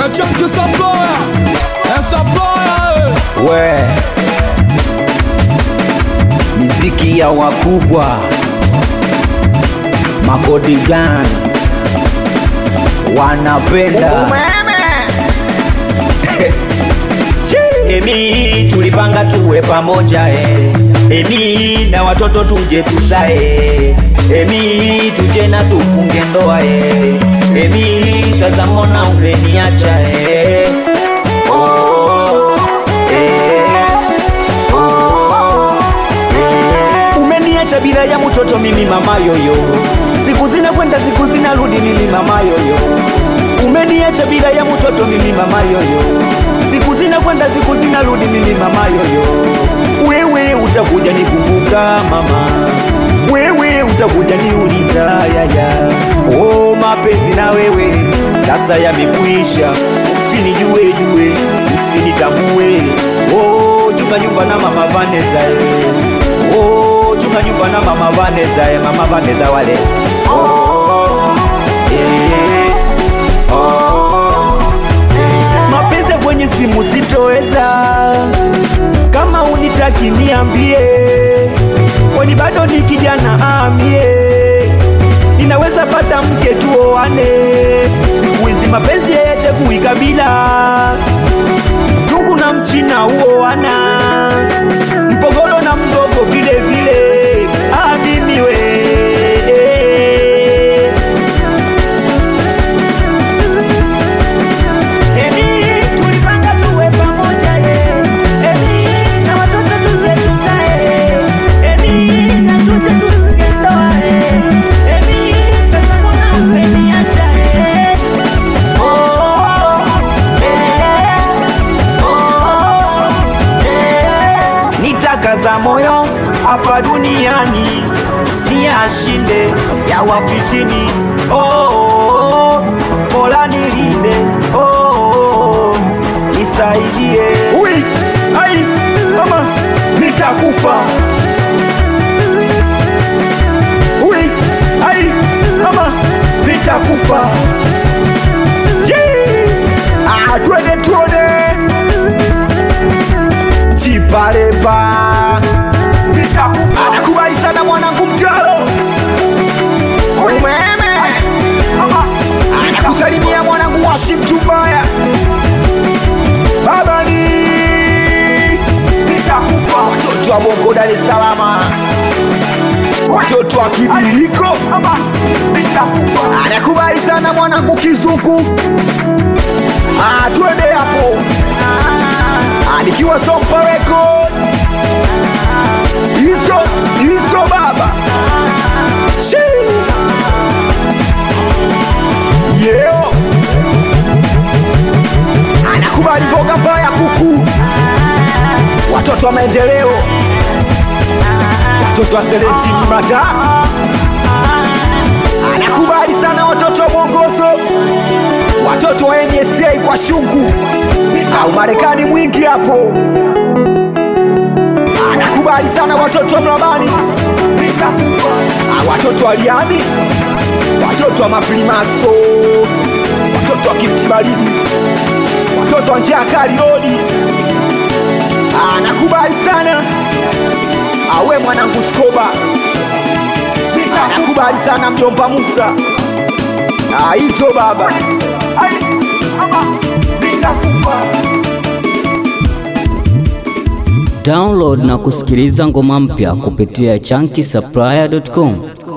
chunky supplier, eh, supplier, eh. we miziki ya wakubwa makodigan wanapenda Emi tulipanga tuwe pamoja eh. Emi na watoto tuje tusae Emi tuje na tufunge ndoa eh. Emi tazamona umeniacha eh. oh, eh. oh, eh. Umeniacha bila ya mtoto mimi mama yoyo Siku zinakwenda siku zinarudi mimi mama yoyo Umeniacha bila ya mtoto mimi mama yoyo Siku zinakwenda siku zinarudi mimi mama yoyo Wewe utakuja nikumbuka mama Wewe utakuja niuliza yaya Oh mapenzi na wewe sasa yamekuisha Usinijue jue usinitambue Oh chunga nyumba na mama Vanessa eh. Oh chunga nyumba na mama Vanessa eh. Mama Vanessa wale oh, eh, oh, mapenzi ya kwenye simu sitoweza, kama unitaki niambie, kwani bado ni kijana amie, ninaweza pata mke tuoane. Siku hizi mapenzi hayachagui kabila, mzungu na mchina uoana, mpogolo na mgogo vile vile. Ah, mimi we Emi, tulipanga tuwe pamoja ye. Emi, na watoto tuje tuzae. Emi, na tuje tufunge ndoa ye. Emi, sasa mbona umeniacha ye? Oh, eh, oh, eh. Nitakaza moyo hapa duniani niyashinde ya wafitini oh, oh, oh. Mola nilinde oh, oh, oh. Nisaidie Ui, ai, mama nitakufa Ui, ai, mama nitakufa Yee! Ah, twende tuone Chipaleva nitakufa Anakubali sana mwanangu mtalo umeme anakusalimia mwanangu washi mtumbaya baba ni nitakufa watoto wa bongo dar es salama watoto wa kibiliko nitakufa anakubali sana mwanangu kizuku Ah, twende hapo Ah, nikiwa sompa record hizo hizo baba Shii. Yeo anakubali mboga mbaya kuku, watoto wa maendeleo, watoto wa Serentini Mata, anakubali sana watoto wa Bongozo, watoto wa NSA kwa shungu au Marekani mwingi hapo, anakubali sana watoto wa Mlabani, Ah, watoto wa Liami, watoto wa Mafilimaso, watoto wa Kimtibaridi, watoto wa njia kali rodi. Ah, nakubali sana awe mwanangu Skoba, Ah, nakubali sana mjomba Musa. Ah, hizo baba nitakufa Download na kusikiliza ngoma mpya kupitia chunky supplier.com.